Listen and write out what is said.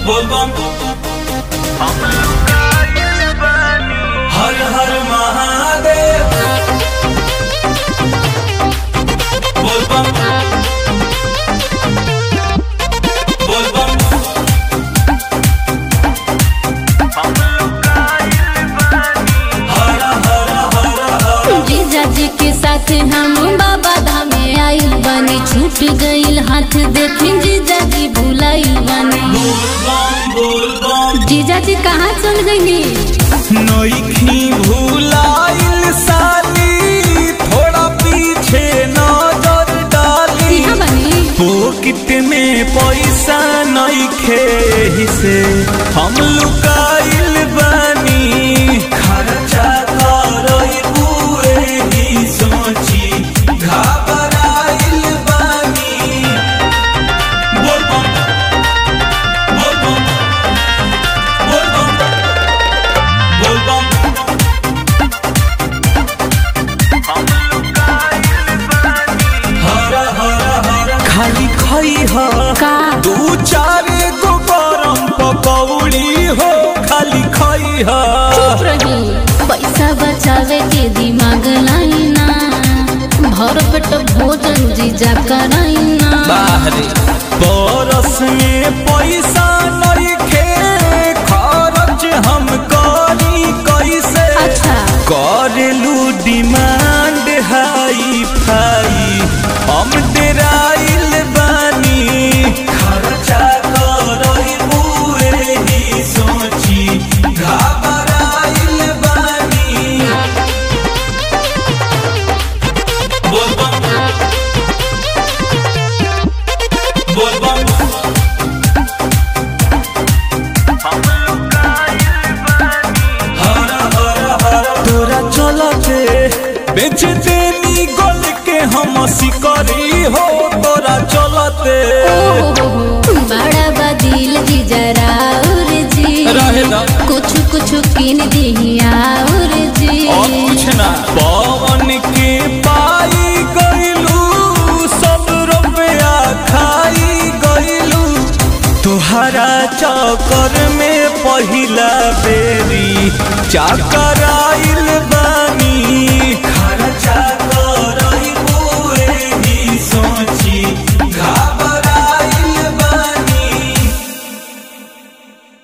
बोलबम हर हर महादेव बोलबम बोलबम हर हर हर हर जीजा जी के साथ हम बाबा धामे आइल बानी छूट गइल हाथ देखी जीजा जी भुलाइल बानी बोलबम बोलबम जीजा जी कहाँ चल गई नईखी भूलाइल साली थोड़ा पीछे नजर डाली यहाँ बनी पोकिट में पैसा नईखे हिसे हम लुकाइल बानी खर्चा करई बुए ही सोची घबराइल बानी बोलबम बोलबम बोलबम बोलबम हर हर हर खाली खई ह का दू चार गो गरम पकौड़ी हो खाली खई ह चुप रही पैसा बचावे के दिमाग लाइना भर पेट भोजन जीजा कराइना बाहरे बरस में पैसा नइखे खर्च हम करी कैसे अच्छा करेलू डिमांड हाई फाई हम डेराइल बानी खर्चा करई बुए ही सोची घबराइल बानी बोलबम बोलबम हर हर हर तोरा चलते बेच देनी गोल के हम सिकरी हो तोरा चलते बड़ा बदिल जी जरा और जी रहे दा। कुछ कुछ किन दिया और जी और कुछ ना पवन के पाई गइलू सब रुपया खाई गइलू तुहरा चक्कर में पहिला बेरी चाकर